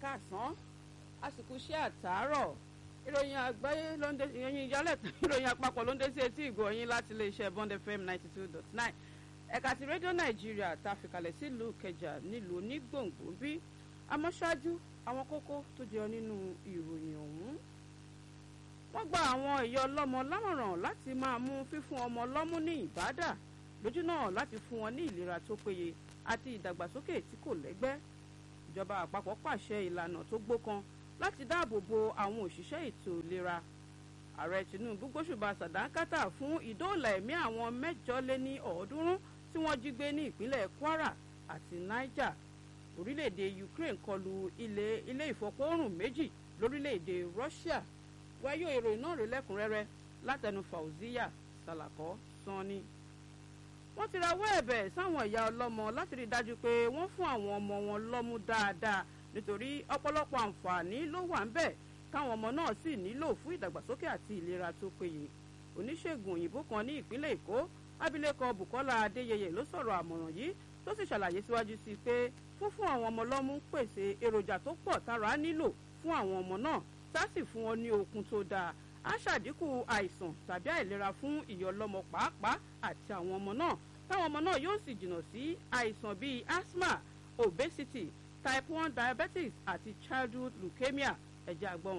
káàsán àsìkò iṣẹ́ àtàárọ̀ ìròyìn àgbáyé ló ń dé ìròyìn ìyálẹ̀tàn ìròyìn àpapọ̀ ló ń dé sí etí ìgbọ̀nyín láti iléeṣẹ́ bond fm ninety two dot nine ẹ̀ka ti rédíò nàìjíríà tá a fìkàlẹ̀ sílùú kẹjà nílùú onígbòǹgbò bí àmọ́ ṣáájú àwọn kókó tó jẹyọ nínú ìròyìn ọ̀hún. wọ́n gba àwọn ìyá ọlọ́mọ lámọ̀ràn láti máa mú fífún ọmọ lọ́mú ní ìbádà lójú náà láti fún wọn ní ìlera tó péye àti ìdàgbàsókè tí kò lẹ́gbẹ́ ìjọba àpapọ̀ pàṣẹ ìlànà tó gbókan láti dáàbò bo àwọn òṣìṣẹ́ ètò ìlera ààrẹ tinubu gbóṣùbà sàdákátà fún ìdóòlà ẹ̀mí àwọn mẹ́jọ lé ní ọ̀ọ́dúnrún tí wọ́n jí gbé ní ìpínlẹ̀ kwara àti niger orílẹ̀-èdè ukraine kọlu ilé ilé ìfọpọ́rùn méjì lórílẹ̀-èdè russia wáyé ìròyìn náà rè lẹ́kùnrẹ́rẹ́ látẹnu fauziya salakọ sanni wọ́n ti rawọ́ ẹ̀bẹ̀ sáwọn ìyá ọlọ́mọ láti rí i dájú pé wọ́n fún àwọn ọmọ wọn lọ́mú dáadáa nítorí ọ̀pọ̀lọpọ̀ àǹfààní ló wà ń bẹ̀ káwọn ọmọ náà sì nílò fún ìdàgbàsókè àti ìlera tó péye oníṣègùn òyìnbó kan ní ìpínlẹ̀ èkó abilékọ bukola adéyẹyẹ ló sọ̀rọ̀ àmọ̀ràn yìí tó sì ṣàlàyé síwájú sí i pé fúnfún àwọn ọmọ lọ́mú pèsè èròjà tó pọ̀ tára nílò fún àwọn ọmọ náà tá sì fún wọn ní okun tó dáa á ṣàdínkù àìsàn tàbí àìlera fún ìyọlọ́mọ pàápàá àti àwọn ọmọ náà táwọn ọmọ náà yóò sì jìnnà sí àìsàn bíi asthma obesity type one diabetes àti childhood leukemia ẹ̀jẹ̀ àgbọ̀n.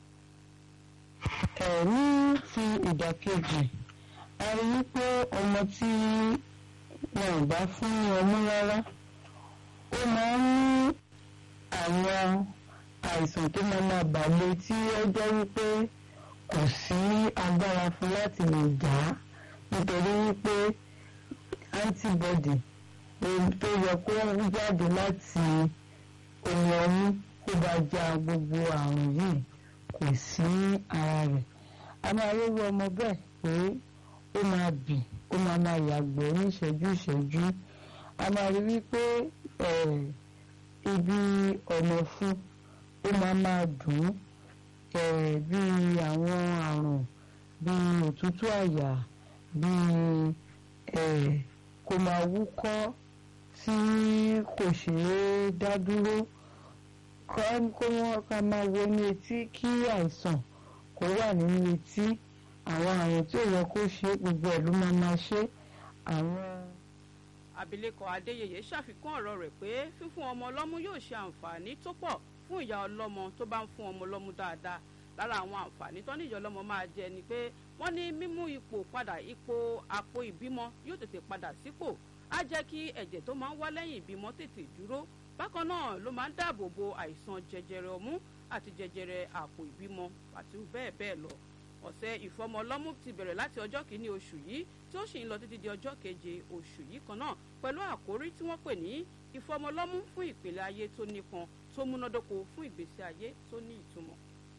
ẹ̀rí ti ìdàkejì a rí i pé ọmọ tí wọn ò bá fún ọmú rárá ó máa ń ní àwọn àìsàn tó máa máa bàlẹ̀ tí ó jẹ́ wípé kò sí agbára fún láti lè jà á nítorí wípé antibody tó yẹ kó jáde láti omi ọmú kó bá já gbogbo àrùn yìí kò sí ara rẹ̀ a máa rówó ọmọ bẹ́ẹ̀ pé ó máa bì ó máa máa yàgbẹ́ ní ìṣẹ́jú ìṣẹ́jú a máa rí wípé ibi ọ̀nà fún ó máa máa dùn ún bí àwọn àrùn bí òtútù àyà bí kò máa wúkọ́ tí kò ṣeé dá dúró kó wọ́n ká máa wo ní etí kí àìsàn kó wà nínú etí àwọn àrùn tí ò yẹ kó ṣe gbogbo ẹ̀ ló máa máa ṣe àwọn. abilékọ adéyẹyẹ ṣàfikún ọ̀rọ̀ rẹ̀ pé fífún ọmọ ọlọ́mú yóò ṣe àǹfààní tó pọ̀ fún ìyá ọlọ́mọ tó bá ń fún ọmọ ọlọ́mú dáadáa lára àwọn àǹfààní tó ní ìyá ọlọ́mọ máa jẹ ni pé wọ́n ní mímú ipò padà ipò àpò ìbímọ yóò tètè padà sípò á jẹ́ kí ẹ̀jẹ̀ tó máa ń wá lẹ́yìn ìbímọ tètè dúró bákan náà ló máa ń dáàbò bo àìsàn jẹjẹrẹ ọmú àti jẹjẹrẹ àpò ìbímọ àti bẹ́ẹ̀ bẹ́ẹ̀ lọ ọ̀sẹ̀ ìfọmọlọ́mú ti bẹ̀rẹ̀ láti ọjọ́ kìíní oṣù yìí tí ó sì ń lọ títí di ọjọ́ keje oṣù yìí kan náà pẹ̀lú àkórí tí wọ́n pè ní ìfọmọlọ́mú fún ìpìlẹ̀ ayé tó nípọn tó múnádóko fún ìgbésí ayé tó ní ìtumọ̀.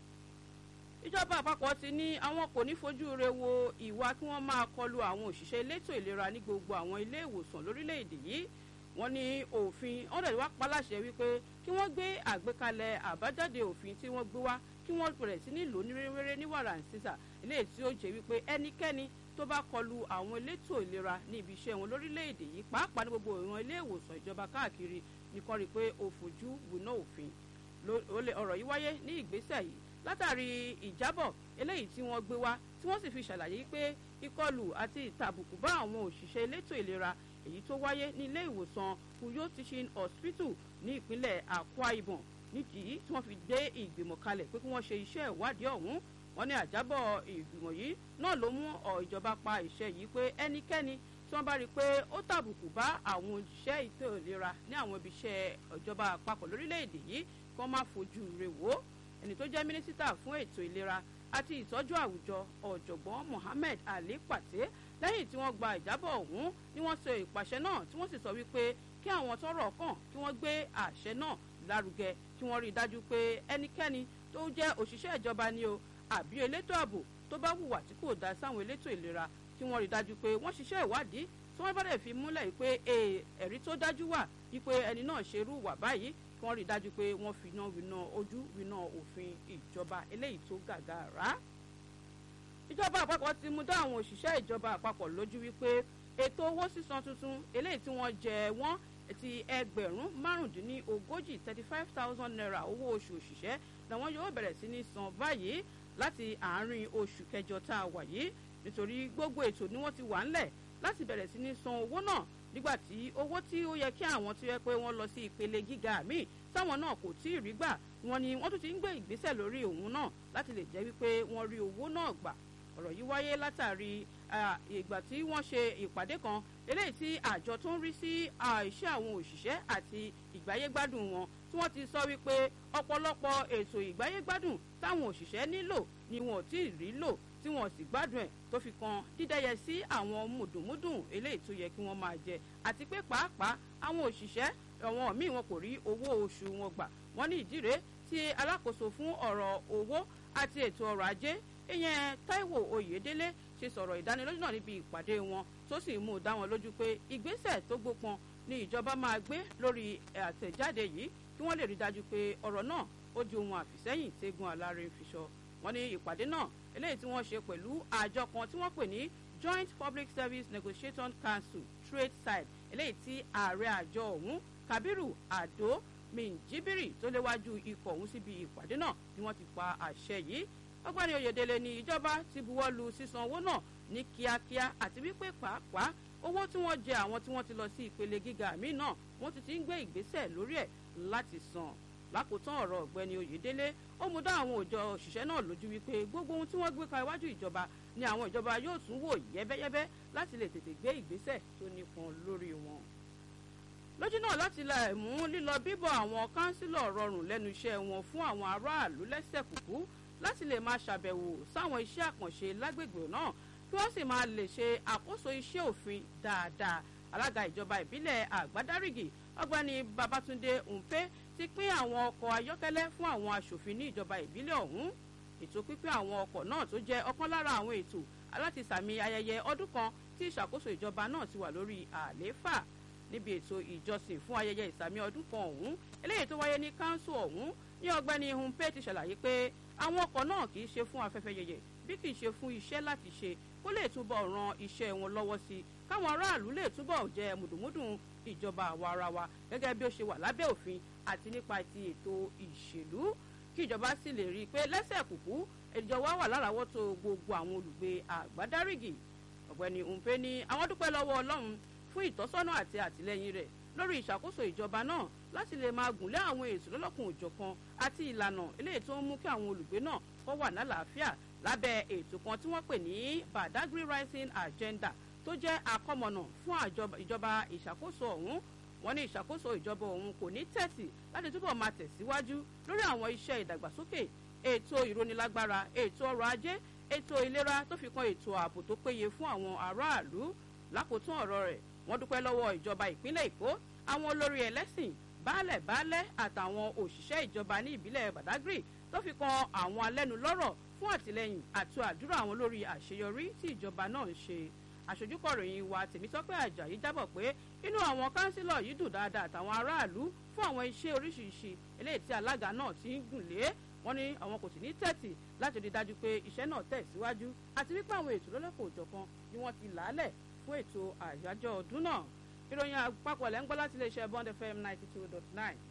ìjọba àpapọ̀ ti ní àwọn kò ní fojú re wo ìwà kí wọ́n máa kọlu àwọn òṣìṣẹ́ elétò ìlera ní gbogbo àwọn ilé ìwòsàn lórílẹ̀‐èdè yìí wọ́n ní òfin ọ̀dẹ̀ wá paláṣẹ wípé kí wọ́n gbé àgbékalẹ̀ àbájáde òfin tí wọ́n gbé wá kí wọ́n bẹ̀rẹ̀ sí ní lò ní rere ní wàrà sísà eléyìí tí ó jẹ́ wípé ẹnikẹ́ni tó bá kọlu àwọn elétò ìlera ní ibi iṣẹ́ wọn lórílẹ̀‐èdè yìí pàápàá ní gbogbo ìran ilé ìwòsàn ìjọba káàkiri nìkan rí i pé ó fojú winá òfin ọ̀rọ̀ yìí wáyé ní ìgbésẹ̀ yìí látàrí ìjábọ̀ eléyìí tí wọ́n gbé wá tí wọ́n sì fi ṣàlàyé pé ìkọlù àti ìtàbùkù bá àwọn òṣìṣẹ́ elétò ìlera èyí tó wáyé ní ilé ìwòsàn uyo teaching hospital ní ìpínlẹ̀ akwa ibom nídìí tí wọ́n fi gbé ìgbìmọ̀ kalẹ̀ pé kí wọ́n ṣe iṣẹ́ ìwádìí ọ̀hún wọ́n ní àjábọ̀ ìgbìmọ̀ yìí náà ló mú ìjọba pa ìṣe yìí pé ẹnikẹ́ni tí wọ́n bá rí i pé ó tàbùkù bá àwọn òṣìṣẹ́ ètò ìlera ní àwọn ibi iṣẹ́ ìjọba àpapọ̀ lórílẹ̀‐èdè yìí kí wọ́n má fojú rẹ̀ wò ẹni tó jẹ́ mínísítà fún ètò ìlera àti ìtọ́jú àwùjọ ọ̀jọ̀gbọ́n mohammed ali pàtẹ́ lẹ́yìn tí wọ́n gba ìjábọ̀ ọ̀hún ni wọ́n ṣe ìpàṣẹ náà tí wọ́n sì sọ wípé kí àwọn tọrọ kàn kí wọ́n gbé àṣẹ náà lárugẹ kí wọ́n rí i dájú pé ẹnikẹ́ni tó jẹ́ òṣìṣẹ́ ìjọba ni o àbí elétò ààbò tó bá hùwà tí kò dá sáwọn elétò ìlera kí wọ́n rí i dájú pé wọ́n ṣiṣẹ́ ìwádìí tí wọ́n bá dẹ̀ fi múlẹ̀ wípé ẹ̀rí tó dájú wà wípé ẹni náà ṣerú wà báyìí kí wọ́n rí i dájú pé wọ́n fi iná winá ojú winá òfin ìjọba eléyìí tó gàgàrà ìjọba àpapọ̀ ti mú dá àwọn òṣìṣẹ́ ìjọba àpapọ̀ lójú wípé ètò owó sísan tuntun eléyìí tí wọ́n jẹ wọ́n ti ẹgbẹ̀rún márùndínlógójì thirty five thousand naira owó oṣù òṣìṣẹ́ làwọn yóò bẹ̀rẹ̀ sí ní san báyìí láti àárín oṣù kẹjọ tá a wà yìí nítorí gbogbo ètò ni wọ́n ti wà ńlẹ̀ láti bẹ̀rẹ̀ sí ní san owó náà nígbà tí owó tí ó yẹ kí àwọn tó yẹ pé wọ́n lọ sí ìpele gíga míì táwọn náà kò tí ì rí gbà wọ́n ní wọ́n tún ti ń gbé ìgbésẹ̀ lórí òun náà láti lè jẹ́ wípé wọ́n rí owó náà gbà ọ̀rọ̀ yìí wáyé látàrí ìgbà tí wọ́n ṣe ìpàdé kan eléyìí tí àjọ tó ń rí sí iṣẹ́ àwọn òṣìṣẹ́ àti ìgbáyégbádùn wọn tí wọ́n ti sọ wípé ọ̀pọ̀lọpọ̀ ètò ìgbáyégbádùn táwọn òṣìṣẹ́ nílò ni wọn ò tí ì rí lò tí wọn sì gbádùn ẹ̀ tó fi kan dídẹ́yẹ sí àwọn mùdùnmúdùn eléyìí tó yẹ kí wọ́n máa jẹ àti pé pàápàá àwọn òṣìṣẹ́ àwọn míì wọn kò rí owó oṣù wọn gbà wọ́n ní ìdí rèé tí alákòóso fún ọ̀rọ̀ owó àti ètò ọrọ̀ ajé ìyẹn Táíwò Oyèdélé ṣe sọ̀rọ̀ ìdánilójú náà níbi ìpàdé wọn tó sì mú dá wọn lójú pé ìgbésẹ̀ tó gbópọn ni ìjọba máa gbé lórí àtẹ̀jáde yìí kí wọ́n lè rí dájú pé ọ̀rọ̀ náà ó di ohun àfìsẹ́yìn tẹ́gun aláre fi sọ wọ́n ní ìpàdé náà eléyìí tí wọ́n ṣe pẹ̀lú àjọ kan tí wọ́n pè ní Joint Public Service Negotiation Council trade side eléyìí tí ààrẹ àjọ ọ̀hún Kabiru Ado Minjibiri tó léwájú ikọ̀ ọ̀hún síbi ìpàdé náà ni wọ́n ti pa àṣẹ yìí ọgbẹ́ni Oyèdélé ní ìjọba ti buwọ́ lu sísan owó náà ní kíákíá àti wípé pàápàá owó tí wọ́n jẹ àwọn tí wọ́n ti lọ sí ìpele gíga míì náà wọ́n ti ti ń gbé ìgbésẹ̀ lórí ẹ̀ láti san lákòótán ọ̀rọ̀ ọ̀gbẹ́ni Oyèdélé ó mú dá àwọn òjò òṣìṣẹ́ náà lójú wípé gbogbo ohun tí wọ́n gbé ka iwájú ìjọba ni àwọn ìjọba yóò tún wò yẹ́bẹ́yẹ́bẹ́ láti lè tètè gbé ìgbésẹ̀ tó nípọn lórí wọn. lójú náà láti la ẹ̀mú lílọ bíbọ̀ àwọn kánsílọ̀ rọrùn lẹ́nu iṣẹ́ wọn fún àwọn aráàlú lẹ́sẹ̀ kúkú láti lè máa ṣàbẹ̀wò sáwọn iṣẹ́ àkànṣe lágbègbè náà kí wọ́n sì máa lè ṣe àkóso iṣẹ́ òfin dáadáa alága ìjọba ìbílẹ̀ àgbádárìgì ọ̀gbẹ́ni Babátúndé Ǹpé ti pín àwọn ọkọ̀ ayọ́kẹ́lẹ́ fún àwọn aṣòfin ní ìjọba ìbílẹ̀ ọ̀hún ètò pípín àwọn ọkọ̀ náà tó jẹ́ ọ̀kan lára àwọn ètò aláti sàmì ayẹyẹ ọdún kan tí ìṣàkóso ìjọba náà ti wà lórí àlééfà níbi ètò ìjọsìn fún ayẹyẹ ìsàmì ọdún kan ọ̀hún eléyìí tó wáyé ní káńsù ọ̀hún ní ọ̀gbẹ́ni Ǹpé ti ṣàlàyé pé àwọn ọkọ̀ náà kì í ṣe fún afẹ́fẹ́ yẹyẹ bí kì í ṣe fún iṣẹ́ láti ṣe kó lè túbọ̀ ran iṣẹ́ wọn lọ́wọ́ sí i káwọn aráàlú lè túbọ̀ jẹ mùdùmúdùn ìjọba àwa ara wa gẹ́gẹ́ bí ó ṣe wà lábẹ́ òfin àti nípa ti ètò ìṣèlú kí ìjọba sì lè rí i pé lẹ́sẹ̀ kùkú ìjọba wà láràáwọ́tó gbogbo àwọn olùgbé àgbádárìgì ọ̀gbẹ́ni Ǹpé ní àwọn dúpẹ́ lọ́wọ́ Ọlọ́run fún ìtọ́sọ́nà àti àtìlẹ́yìn rẹ̀ lórí ìṣàkóso ìjọba náà láti lè máa gùnlé àwọn ètò lọ́lọ́kùn òjọ̀kan àti ìlànà eléyìí tó ń mú kí àwọn olùgbé náà kó wà lálàáfíà lábẹ́ ètò kan tí wọ́n pè ní Badagry Rising Agenda tó jẹ́ àkọmọ̀nà fún ìjọba ìṣàkóso ọ̀hún wọ́n ní ìṣàkóso ìjọba ọ̀hún kò ní tẹ̀sí láti túbọ̀ máa tẹ̀síwájú lórí àwọn iṣẹ́ ìdàgbàsókè ètò ìrónilágbára ètò ọrọ̀ ajé ètò ìlera tó fi kan ètò ààbò tó péye fún àwọn aráàlú lákòótán ọ̀rọ̀ rẹ̀ wọ́n dúpẹ́ lọ́wọ́ ìjọba ìpínlẹ̀ Èkó àwọn olórí ẹlẹ́sìn baálẹ̀ baálẹ̀ àtàwọn òṣìṣẹ́ ìjọba ní ìbílẹ̀ Badagry tó fi kan àwọn alẹ́nulọ́rọ̀ fún àtìlẹ́yìn àti àdúrà àwọn lórí àṣeyọrí tí ìjọba náà ń ṣe àṣojúkọ̀ròyìn wa Tèmítọ́pẹ́ Àjàyí jábọ̀ pé inú àwọn kánsílọ̀ yìí dùn dáadáa àtàwọn aráàlú fún àwọn iṣẹ́ oríṣiríṣi eléyìí tí alága náà ti ń gùn lé wọ́n ní àwọn kò sì ní tẹ̀tì láti rí dájú pé iṣẹ́ náà tẹ̀síwájú àti wípé àwọn ètò lọ́lọ́kọ̀ òjọ̀kan ni wọ́n ti làálẹ̀ fún ètò àyájọ́ ọdún náà ìròyìn àpapọ̀ lẹ́ ń gbọ́ láti iléeṣẹ́ Bond FM ninety two dot nine